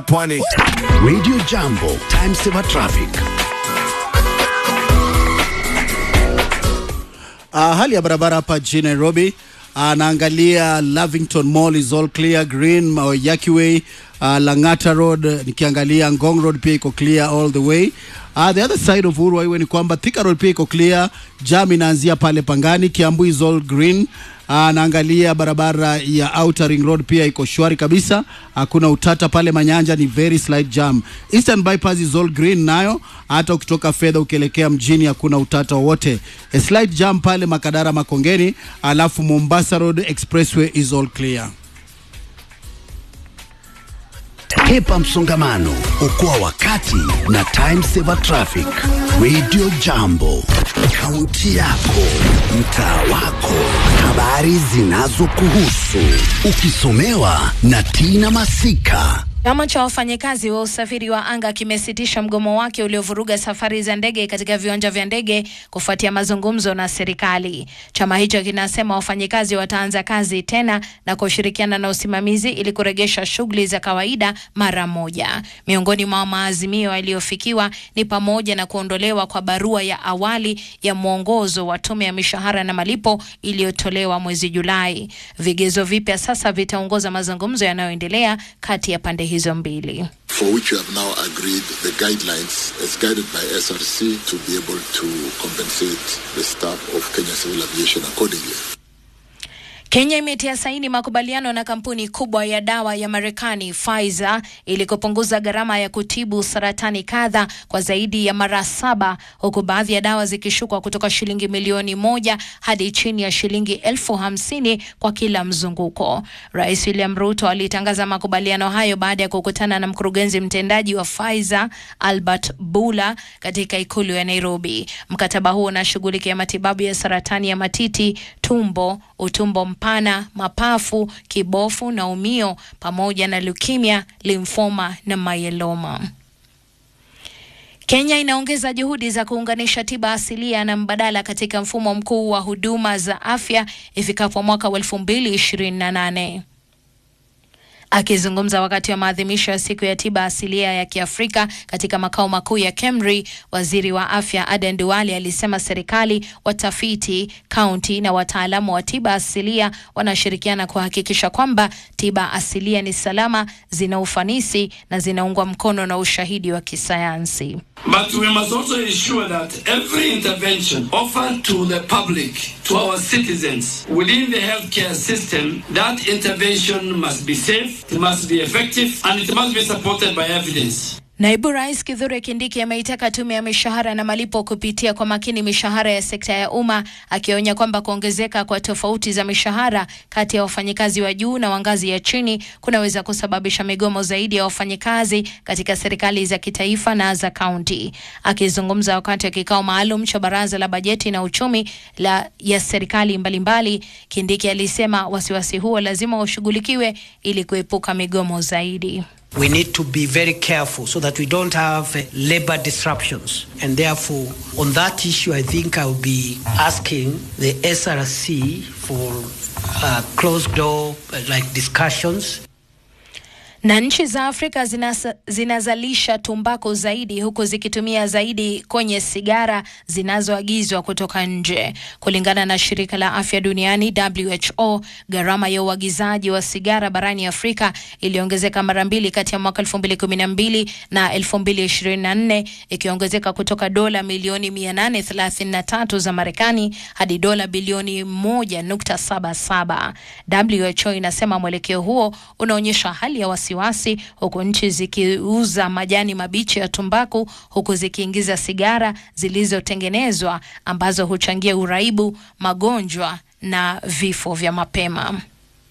Pwani. Radio Jambo, time saver traffic. Uh, hali ya barabara hapa jijini Nairobi uh, naangalia Lavington Mall is all clear, Green uh, Yaki Way uh, Langata Road, nikiangalia Ngong Road pia iko clear all the way. Uh, the other side of Uhuru Highway ni kwamba Thika Road pia iko clear, jam inaanzia pale Pangani, Kiambu is all green. Uh, naangalia barabara ya Outer Ring Road pia iko shwari kabisa, hakuna utata pale. Manyanja ni very slight jam. Eastern Bypass is all green nayo, hata ukitoka fedha ukielekea mjini hakuna utata wowote. A slight jam pale Makadara Makongeni, alafu Mombasa Road Expressway is all clear. Hepa msongamano, okoa wakati na time saver traffic. Radio Jambo, kaunti yako, mtaa wako, habari zinazokuhusu, ukisomewa na Tina Masika. Chama cha wafanyikazi wa usafiri wa anga kimesitisha mgomo wake uliovuruga safari za ndege katika viwanja vya ndege kufuatia mazungumzo na serikali. Chama hicho kinasema wafanyikazi wataanza kazi tena na kushirikiana na usimamizi ili kuregesha shughuli za kawaida mara moja. Miongoni mwa maazimio yaliyofikiwa ni pamoja na kuondolewa kwa barua ya awali ya mwongozo wa tume ya mishahara na malipo iliyotolewa mwezi Julai. Vigezo vipya sasa vitaongoza mazungumzo yanayoendelea kati ya pande hizo mbili. for which we have now agreed the guidelines as guided by SRC to be able to compensate the staff of Kenya Civil Aviation accordingly. Kenya imetia saini makubaliano na kampuni kubwa ya dawa ya Marekani Pfizer ili kupunguza gharama ya kutibu saratani kadha kwa zaidi ya mara saba, huku baadhi ya dawa zikishukwa kutoka shilingi milioni moja hadi chini ya shilingi elfu hamsini kwa kila mzunguko. Rais William Ruto alitangaza makubaliano hayo baada ya kukutana na mkurugenzi mtendaji wa Pfizer Albert Bula katika ikulu ya Nairobi. Mkataba huo unashughulikia matibabu ya saratani ya matiti, tumbo, utumbo mpana, mapafu, kibofu na umio pamoja na leukemia, limfoma na myeloma. Kenya inaongeza juhudi za kuunganisha tiba asilia na mbadala katika mfumo mkuu wa huduma za afya ifikapo mwaka wa 2028. Akizungumza wakati wa maadhimisho ya siku ya tiba asilia ya Kiafrika katika makao makuu ya KEMRI, waziri wa afya Aden Duale alisema serikali, watafiti, kaunti na wataalamu wa tiba asilia wanashirikiana kuhakikisha kwamba tiba asilia ni salama, zina ufanisi na zinaungwa mkono na ushahidi wa kisayansi. But we must also ensure that every intervention offered to the public, to our citizens within the healthcare system, that intervention must be safe, it must be effective, and it must be supported by evidence. Naibu Rais Kithure Kindiki ameitaka tume ya mishahara na malipo kupitia kwa makini mishahara ya sekta ya umma, akionya kwamba kuongezeka kwa tofauti za mishahara kati ya wafanyikazi wa juu na wa ngazi ya chini kunaweza kusababisha migomo zaidi ya wafanyikazi katika serikali za kitaifa na za kaunti. Akizungumza wakati wa kikao maalum cha baraza la bajeti na uchumi la ya serikali mbalimbali, Kindiki alisema wasiwasi huo lazima ushughulikiwe ili kuepuka migomo zaidi. We need to be very careful so that we don't have uh, labor disruptions. And therefore, on that issue, I think I will be asking the SRC for uh, closed door uh, like discussions na nchi za Afrika zinasa, zinazalisha tumbaku zaidi huku zikitumia zaidi kwenye sigara zinazoagizwa kutoka nje. Kulingana na shirika la afya duniani WHO, gharama ya uagizaji wa sigara barani Afrika iliongezeka mara mbili kati ya mwaka 2012 na 2024, ikiongezeka kutoka dola milioni 833 za Marekani hadi dola bilioni 1.77. WHO inasema mwelekeo huo unaonyesha hali ya wasi wasiwasi huku nchi zikiuza majani mabichi ya tumbaku huku zikiingiza sigara zilizotengenezwa ambazo huchangia uraibu, magonjwa na vifo vya mapema.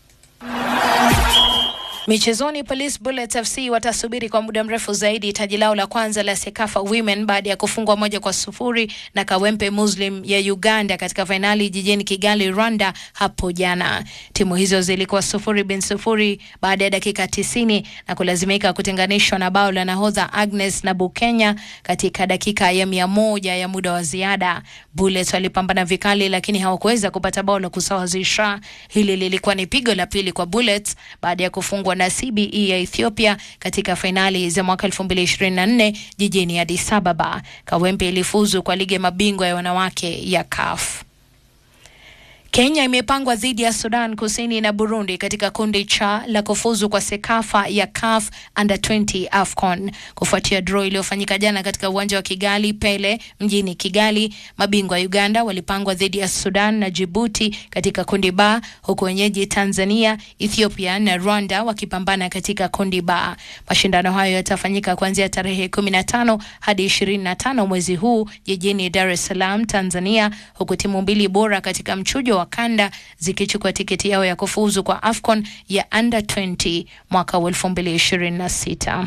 Michezoni, Police Bullets FC watasubiri kwa muda mrefu zaidi taji lao la kwanza la Sekafa Women baada ya kufungwa moja kwa sufuri na Kawempe Muslim ya Uganda katika fainali jijini Kigali, Rwanda hapo jana. Timu hizo zilikuwa sufuri bin sufuri baada ya dakika tisini na kulazimika kutenganishwa na bao la nahodha Agnes na Bukenya katika dakika ya mia moja ya muda wa ziada. Bullets walipambana vikali, lakini hawakuweza kupata bao la kusawazisha. Hili lilikuwa ni pigo la pili kwa Bullets baada ya kufungwa ilifungwa na CBE ya Ethiopia katika fainali za mwaka 2024 jijini Addis Ababa. Kawempe ilifuzu kwa ligi ya mabingwa ya wanawake ya CAF. Kenya imepangwa dhidi ya Sudan Kusini na Burundi katika kundi cha la kufuzu kwa Sekafa ya CAF Under 20 AFCON kufuatia draw iliyofanyika jana katika uwanja wa Kigali Pele mjini Kigali. Mabingwa Uganda walipangwa dhidi ya Sudan na Djibouti katika kundi ba, huku wenyeji Tanzania, Ethiopia na Rwanda wakipambana katika kundi ba. Mashindano hayo yatafanyika kuanzia tarehe 15 hadi 25 mwezi huu jijini Dar es Salaam, Tanzania, huku timu mbili bora katika mchujo wa kanda zikichukua tiketi yao ya kufuzu kwa AFCON ya Under 20 mwaka wa 2026.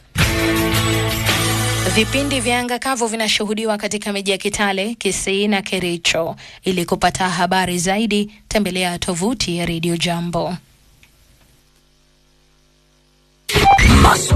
Vipindi vya anga kavu vinashuhudiwa katika miji ya Kitale, Kisii na Kericho. Ili kupata habari zaidi, tembelea tovuti ya Radio Jambo.